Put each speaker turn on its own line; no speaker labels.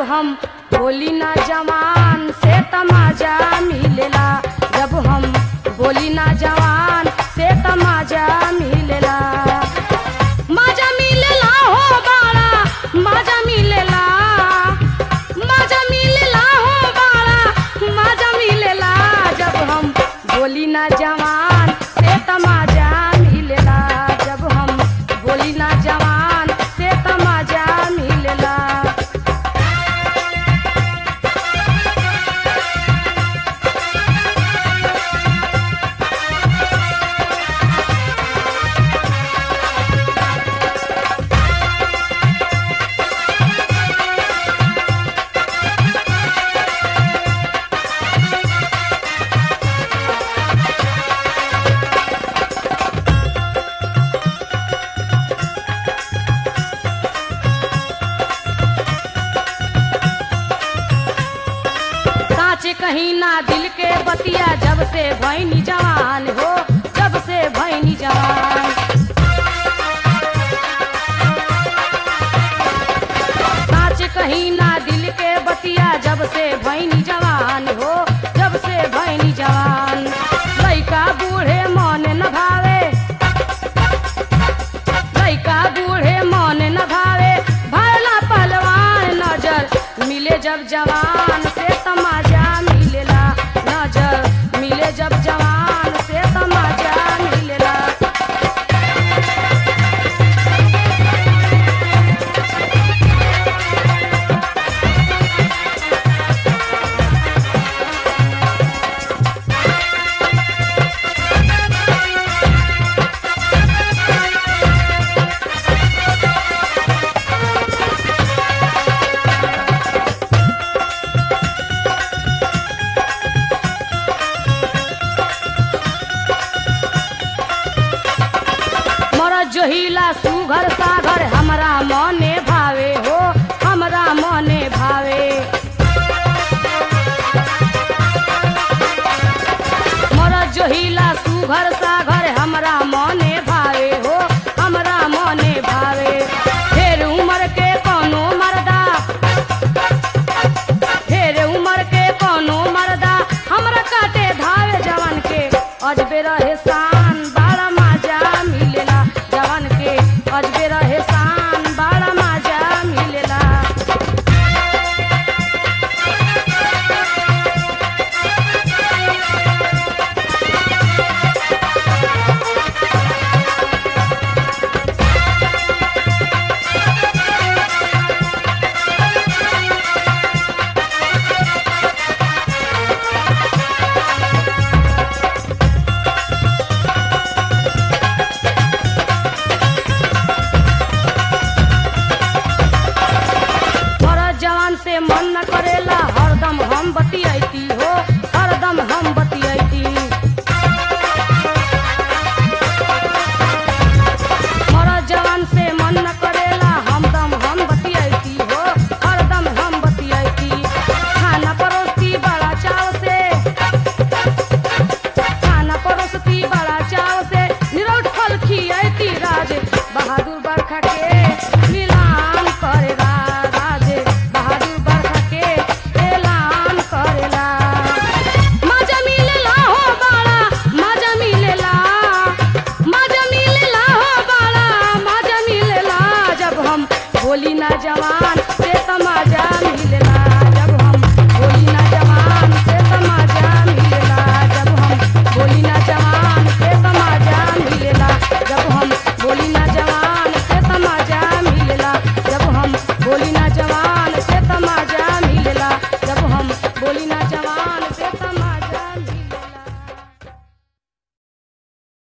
हम बोली ना जवान से तमाजा मिलेला जब हम बोली ना जवान से तमाजा मिलेला माजा मिलेला हो बाड़ा माजा मिलेला माजा मिलेला हो बाड़ा माजा मिलेला जब हम बोली ना जवान से तमाजा मिलेला जब हम बोली ना जवान से तमाजा मिलेला साँच कहीं ना दिल के बतिया जब से भैनी जवान हो जब से भैनी जवान साँच कहीं ना दिल के बतिया जब से भैनी जवान हो जब से भैनी जवान लइका बूढ़े मन न भावे लइका बूढ़े मन न भावे भरला पहलवान नजर मिले जब जवान से तमाजा मिलेला नजर मिले जब जवान से तमाजा मिलेला मरद जोहिला सुघर सा